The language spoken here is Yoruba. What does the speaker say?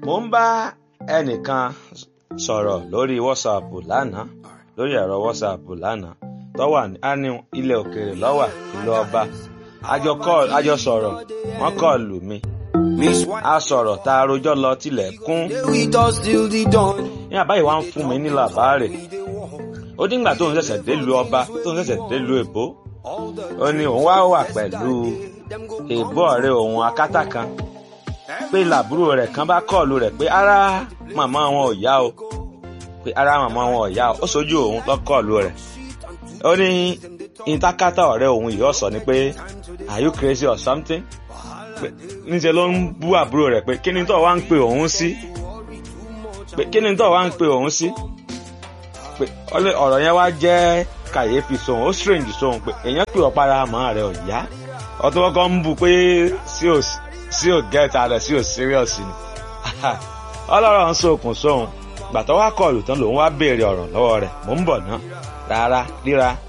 mo ń bá ẹnìkan sọ̀rọ̀ lórí WhatsApp lánàá lórí ẹ̀rọ WhatsApp lánàá tó wà ní ilẹ̀ òkèèrè lọ́wà ìlú ọba àjọ call àjọ sọ̀rọ̀ wọ́n kọ́ọ̀lù mi a sọ̀rọ̀ tá a rojọ́ lọ tilẹ̀ kún ní àbáyé wa ń fún mi ní làbáàrè ó díngbà tóun ṣẹ̀ṣẹ̀ délùú ọba tóun ṣẹ̀ṣẹ̀ délùú èbó ó ní òun wá wà pẹ̀lú èbó ọ̀rẹ́ òun akátá kan pé làbúrò rẹ̀ kan bá kọ́ọ̀lù rẹ̀ pé ara màmá wọn ò yá o pé ara màmá wọn ò yá o ó sojú òun lọ kọ́ọ̀lù rẹ̀ ó ní ìtakátá ọ̀rẹ́ òun yìí ọ̀sọ̀ ni pé are you crazy or something pé níṣẹ́ ló ń bú àbúrò rẹ̀ pé kí ni tó wá ń pe òun sí pé kí ni tó wá ń pe òun sí pé ọ̀rọ̀ yẹn wá jẹ́ kàyéfì sóhun ó strange sóhun pé èèyàn pè ọ́ para àmọ́ rẹ̀ ò yá ọtún kọ́kọ́ ń bu pé sí ò get ara sí ò serious ni ọlọ́rọ̀ ń sokùn sóhun gbàtọ́ wá kọlù tán lòun wá béèrè ọ̀rọ̀ lọ́wọ́ rẹ̀ mò ń bọ̀ ná rárá ríra